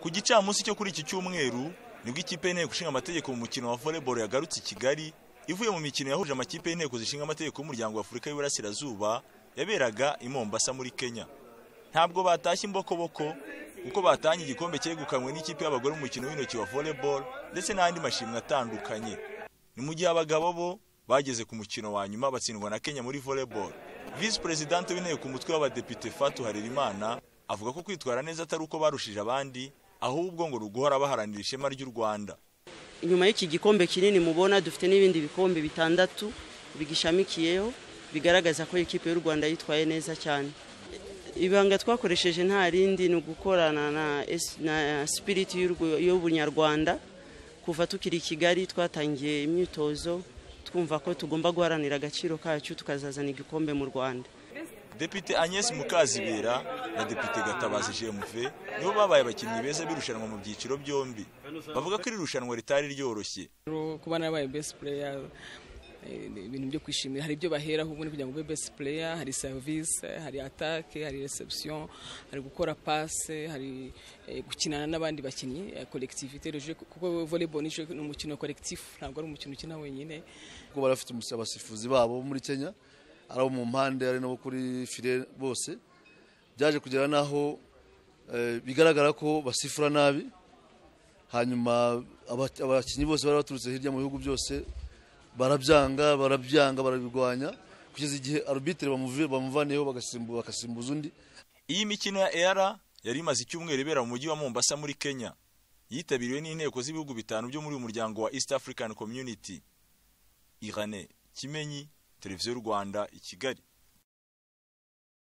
ku gicamunsi cyo kuri iki cyumweru nibwo ikipe y'inteko ishinga amategeko mu mukino wa volleyball yagarutse i kigali ivuye mu mikino yahuje amakipe y'inteko zishinga amategeko y'umuryango w'afurika y'uburasirazuba yaberaga i mombasa muri kenya ntabwo batashye imbokoboko kuko batanye igikombe cyegukanwe n'ikipe y'abagore mu mukino w'intoki wa volleyball ndetse n'andi mashimwe atandukanye ni mu gihe abagabo bo bageze ku mukino wa nyuma batsindwa na kenya muri volleyball visi perezidante w'inteko ku mutwe w'abadepite fatu harerimana avuga ko kwitwara neza atari uko barushije abandi ahubwo ngo ruguhora baharanira ishema ry'u rwanda inyuma y'iki gikombe kinini mubona dufite n'ibindi bikombe bitandatu bigishamikiyeho bigaragaza ko ikipe y'u rwanda yitwaye neza cyane ibanga twakoresheje nta rindi ni ugukorana na sipiriti y'ubunyarwanda kuva tukiri i kigali twatangiye imyitozo twumva ko tugomba guharanira agaciro kacu tukazazana igikombe mu rwanda depite agnes mukazibera na depite gatabazi jemuve nibo babaye abakinnyi beza b'irushanwa mu byiciro byombi bavuga ko iri rushanwa ritari ryoroshye kuba narabaye best player ibintu byo kwishimira hari ibyo baheraho ubundi kugira ngo ube best player hari service hari atake hari reception hari gukora passe hari gukinana n'abandi bakinnyi collectivité le jeu kuko volleyball ni umukino collectif ntabwo ari umukino ukina wenyine kuko bari bafite abasifuzi babo muri Kenya ari abo mu mpande ari nabo kuri file bose byaje kugera naho bigaragara ko basifura nabi hanyuma abakinnyi bose bari baturutse hirya mu bihugu byose barabyanga barabyanga barabirwanya kugeza igihe arubitire bamuvaneho bagasimbuza undi iyi mikino ya era yari imaze icyumweru ibera mu mujyi wa mombasa muri kenya yitabiriwe n'inteko z'ibihugu bitanu byo muri uyu muryango wa east african community irane kimenyi televiziyo y'u rwanda i kigali